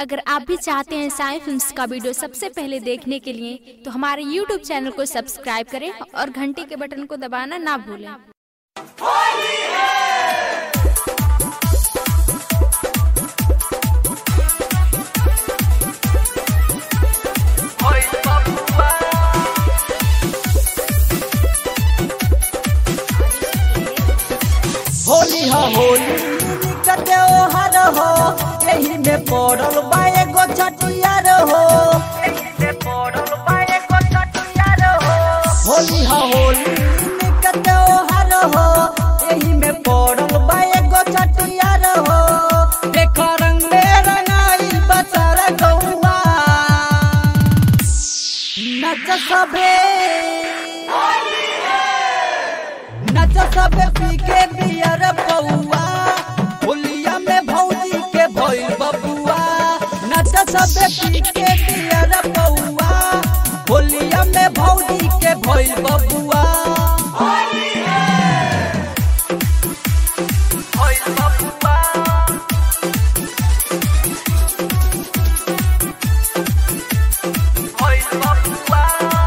अगर आप भी चाहते हैं साई फिल्म्स का वीडियो सबसे पहले देखने के लिए तो हमारे YouTube चैनल को सब्सक्राइब करें और घंटी के बटन को दबाना ना भूलें होली हो होली का त्योहार हो यही में पड़ल बा एगो छठियार हो होली हो होली का त्योहार हो यही में पड़ल बा एगो छठियार हो देख रंग में रंगाई बसर गौआ नच सबे नच सब पी के बियर पौआ होलिया में भौजी के भइल बबुआ नच सब पी के बियर पौआ होलिया में भौजी के भइल बबुआ भइल बबुआ भइल बबुआ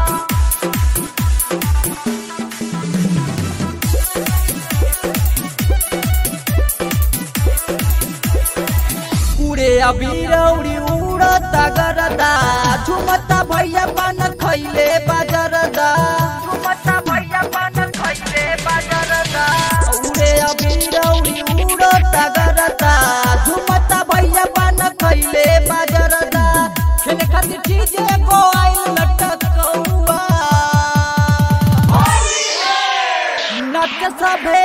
उड़े अबीर उड़ी उड़ता गरदा झुमता भैया पान खैले बाजरदा झुमता भैया पान खैले बाजरदा उड़े अबीर उड़ी उड़ता गरदा झुमता भैया पान खैले बाजरदा खेले खातिर चीज एगो आइल लटकौआ नच सभे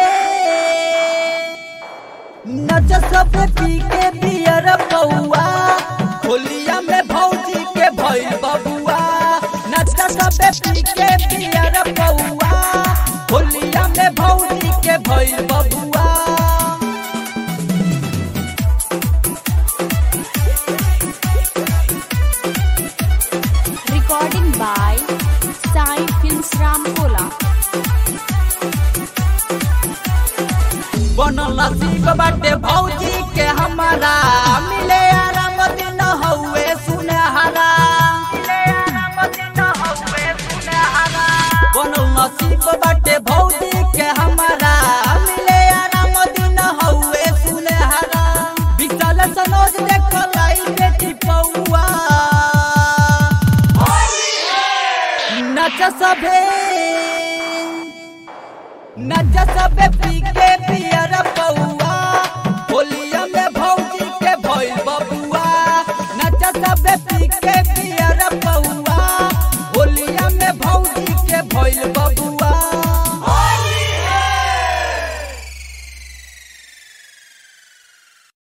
नच सब पी के बियर पौआ होलिया में भौजी के भइल बबुआ नच सब पी के बियर पौआ होलिया में भौजी के भइल बबुआ recording by Sai films Ramkola बनल नसीब बाटे भौजी के हमारा मिले आराम दिन हौवे सुनहरा बनल नसीब बाटे भौजी के हमारा मिले आराम दिन हौवे सुनहरा विशाल सनोज देख लाई बेटी पौआ नच सभे नच सबे पी के पियर पौआ होलिया में भौजी के भइल बबुआ नच सबे पी के पियर पौआ होलिया में भौजी के भइल बबुआ